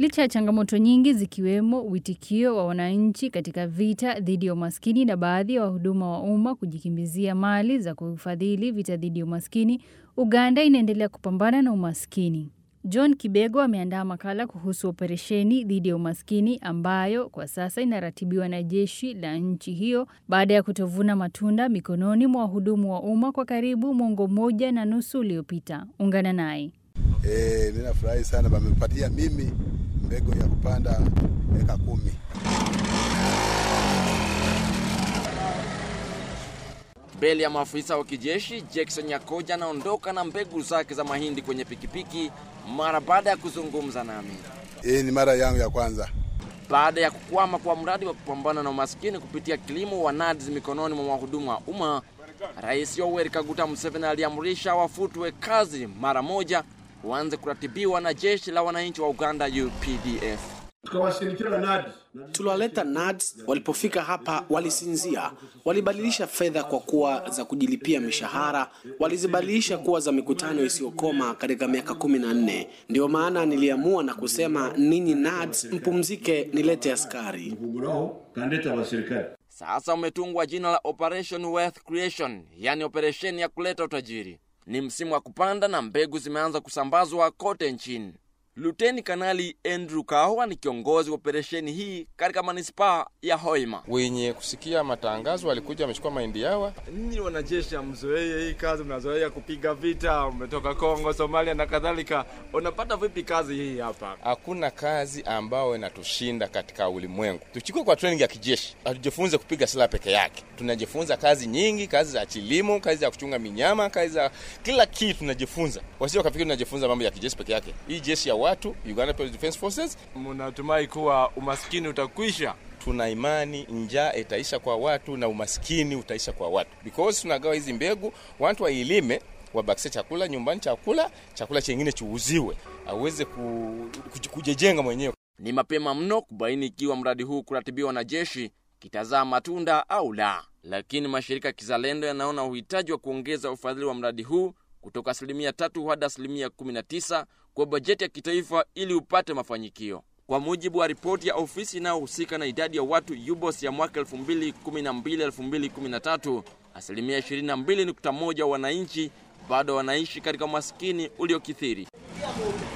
Licha ya changamoto nyingi zikiwemo uitikio wa wananchi katika vita dhidi ya umaskini na baadhi ya wahuduma wa umma kujikimbizia mali za kufadhili vita dhidi ya umaskini, Uganda inaendelea kupambana na umaskini. John Kibego ameandaa makala kuhusu operesheni dhidi ya umaskini ambayo kwa sasa inaratibiwa na jeshi la nchi hiyo baada ya kutovuna matunda mikononi mwa wahudumu wa umma kwa karibu mwongo mmoja na nusu uliopita. Ungana naye. E, ninafurahi sana wamepatia mimi mbegu ya kupanda eka kumi. Mbele ya maafisa wa kijeshi, Jackson Nyakoja anaondoka na mbegu zake za mahindi kwenye pikipiki mara baada ya kuzungumza nami. Hii ni mara yangu ya kwanza. Baada ya kukwama kwa mradi wa kupambana na umaskini kupitia kilimo wa NADS mikononi mwa wahudumu wa umma, Rais Yoweri Kaguta Museveni aliamrisha wafutwe kazi mara moja, waanze kuratibiwa na jeshi la wananchi wa Uganda UPDF. tukawashirikisha NADS. Tuliwaleta NADS, walipofika hapa walisinzia, walibadilisha fedha kwa kuwa za kujilipia mishahara, walizibadilisha kuwa za mikutano isiyokoma katika miaka kumi na nne. Ndio maana niliamua na kusema ninyi NADS mpumzike, nilete askari. kuguraho kandeta abasirikare Sasa umetungwa jina la Operation Wealth Creation, yani operesheni ya kuleta utajiri. Ni msimu wa kupanda na mbegu zimeanza kusambazwa kote nchini. Luteni Kanali Andrew Kahwa ni kiongozi wa operesheni hii katika manispaa ya Hoima. wenye kusikia matangazo walikuja wamechukua mahindi yawa. Ninyi wanajeshi hamzoee hii kazi, mnazoea kupiga vita, umetoka Kongo, Somalia na kadhalika. Unapata vipi kazi hii hapa? Hakuna kazi ambayo inatushinda katika ulimwengu. Tuchukue kwa training ya kijeshi, hatujifunze kupiga silaha peke yake. Tunajifunza kazi nyingi, kazi za kilimo, kazi za kuchunga minyama, kazi za kila kitu tunajifunza. Wasio wakafikiri tunajifunza mambo ya kijeshi peke yake. Hii jeshi ya watu, Uganda People's Defence Forces, Mnatumai kuwa umaskini utakwisha? tuna imani njaa itaisha kwa watu na umaskini utaisha kwa watu, because tunagawa hizi mbegu, watu wailime wabakishe chakula nyumbani, chakula chakula chengine chuuziwe, aweze ku, kuj- kujijenga mwenyewe. Ni mapema mno kubaini ikiwa mradi huu kuratibiwa na jeshi kitazaa matunda au la, lakini mashirika ya kizalendo yanaona uhitaji wa kuongeza ufadhili wa mradi huu kutoka asilimia tatu hadi asilimia 19 kwa bajeti ya kitaifa ili upate mafanikio. Kwa mujibu wa ripoti ya ofisi inayohusika na idadi ya watu UBOS ya mwaka 2012-2013, asilimia 22.1 wananchi bado wanaishi katika umaskini uliokithiri.